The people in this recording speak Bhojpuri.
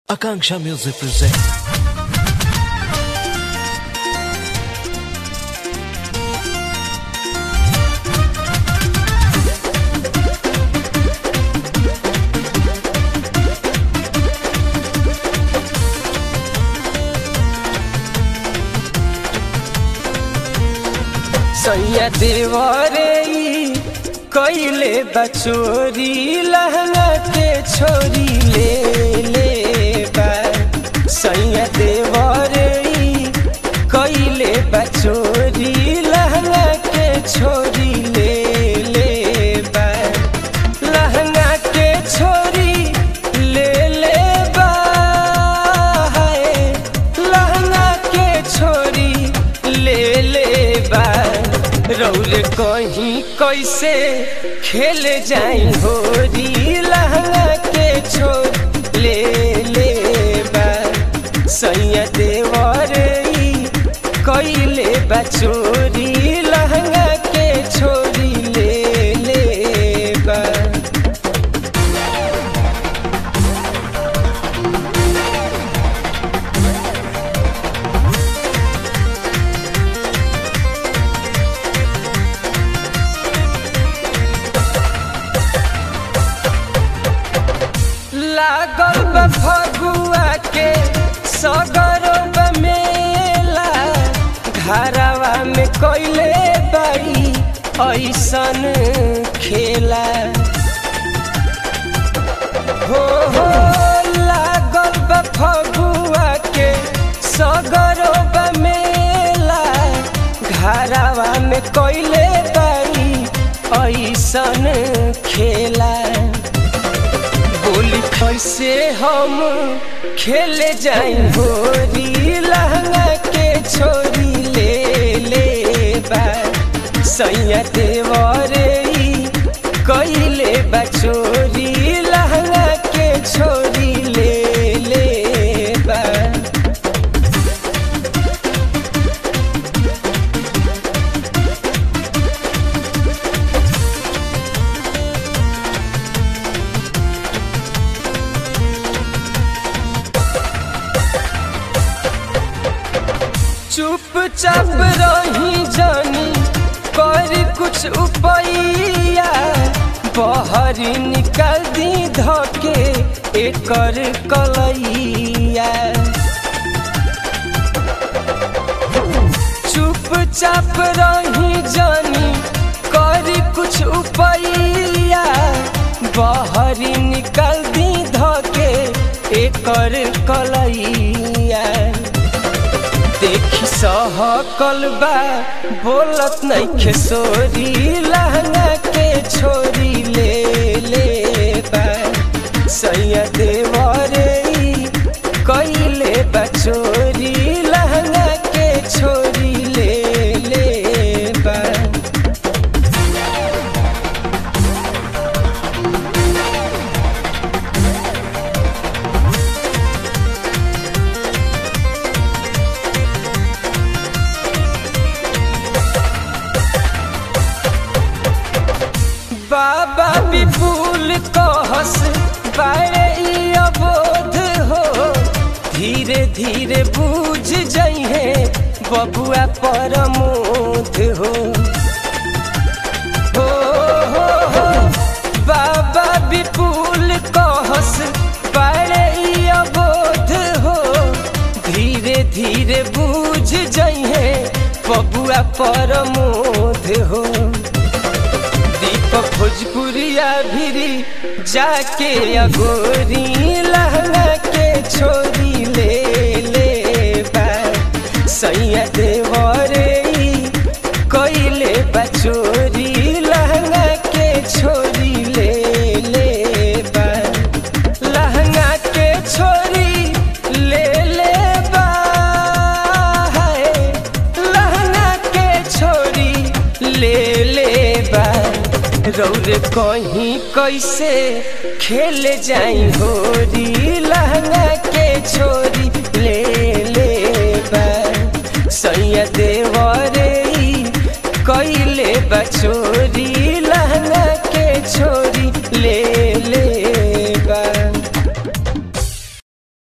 Akanksha Music presents. सैया देवरे ई कइले बचोरी लहंगा के छोरी ले ले बा सैया देवरे ई कइले बचोरी लहंगा के छोरी ले ले बा लहंगा के छोरी ले ले बा हाय लहंगा के छोरी ले ले बा रौल कहीं कैसे खेल जाई होरी लहंगा के छोर ले ले बा सैया देवर ई कइले बा चोरी लहंगा के छोरी ले ले बा लागल बा फगुआ के सगरो बा मेला घरवा में कइले बाई ऐसन खेला हो हो लागल बा फगुआ के सगरो बा मेला घरवा में कइले बाई ऐसन खेला बोली कैसे हम खेले जाई होरी लहंगा के छोरी ले ले बा सैया देवरे ई कइले बा चोरी लहंगा के छोरी ले ले बा चुपचाप रही जानी कर कुछ उपैया बहरी निकल दी धके एकर कलैया चुपचाप रही जानी कर कुछ उपैया बहरी निकल दी धके एकर कलैया देखी सहकल बा बोलत नइखे सोरी लहंगा के छोरी ले ले बा सैया देवरे ई कइले बा चोरी लहंगा के छोरी ले ले बा बाबा विपुल कहस बारे ई अबोध हो धीरे धीरे बूझ जइहे बबुआ परमोध हो हो हो हो बाबा विपुल कहस बारे ई अबोध हो धीरे धीरे बूझ जइहे बबुआ परमोध हो दीपक भोजपुरिया भिरी जाके अगोरी लहंगा के छोरी ले ले बा सैया देवरे ई कइले बा चोरी लहंगा के छोरी ले ले बा लहंगा के छोरी ले ले बा हाय लहंगा के छोरी ले ले बा रौर कहीं कैसे खेल जाई होरी लहंगा